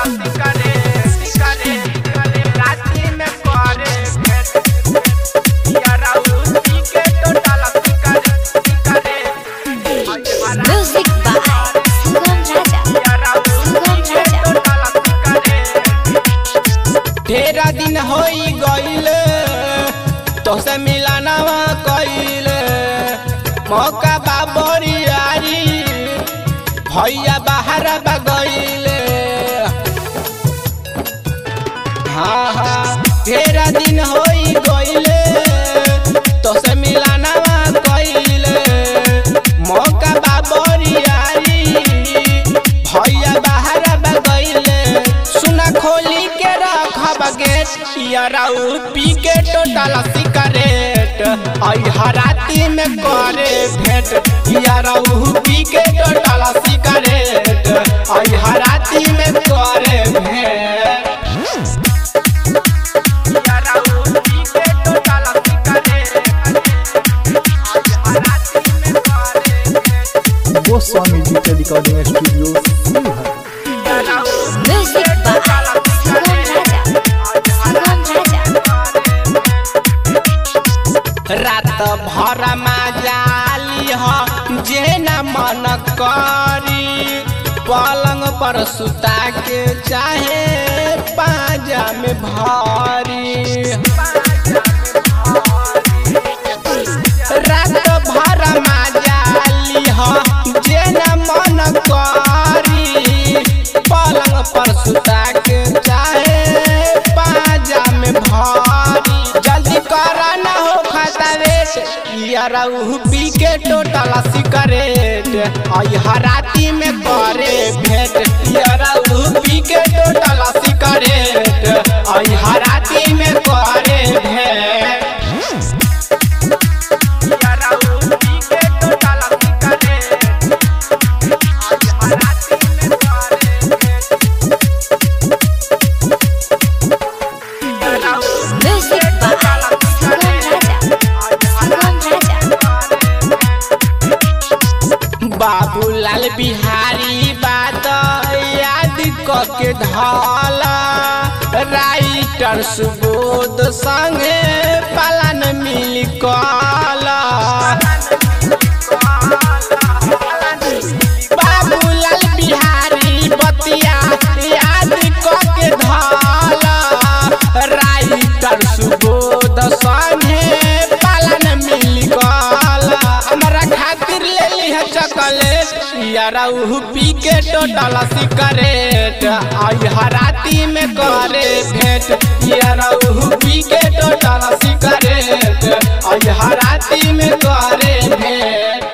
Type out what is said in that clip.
Music by Sugam Raja. Sugam Raja. तेरह दिन होई गईल तोसे मिलानवा कईल मौका बा बरियारी भैया बाहर बा गईल हाँ हाँ तेरह दिन होई गईल तोसे मिलानवा कईल मौका बा बरियारी भैया बाहर बा गईल सुना खोली के रखब गेट याराउ पी के टोटल सिगरेट आई हराती में करे भेंट याराउ पी के टोटल सिगरेट आई हराती में करे भेंट याराउ पी के टोटल सिगरेट आई हराती में करे भेंट Goswami digital recording studio Sheohar Music by Sugam Raja. Sugam Raja. रात भर जाली ह जे न मन करी पलंग पर सुता के चाहे पाजा में भरी रात भर जाली ह जे न मन करी पलंग पर सुता के चाहे पाजा में भरी जल्दी कर न हो खाता रेट यारऊ पी के टोटल सिगरेट आई हराती में करे भेंट यारऊ पी के टोटल सिगरेट आई हराती में करे भेंट यारऊ पी के टोटल सिगरेट आई हराती में करे भेंट Music by Sugam Raja. Sugam Raja. Babulal Bihari बात याद क के धाला राइटर सुबोध संगे पालन मिल कला बाबूलाल बिहारी बतिया याद क के धाला राइटर सुबोध संगे पालन मिल कला हमरा खातिर ले लिह चॉकलेट यारा उ पी के टोटल सिगरेट आई हराती में करे भेंट यारा उ पी के टोटल सिगरेट आई हराती में करे भेंट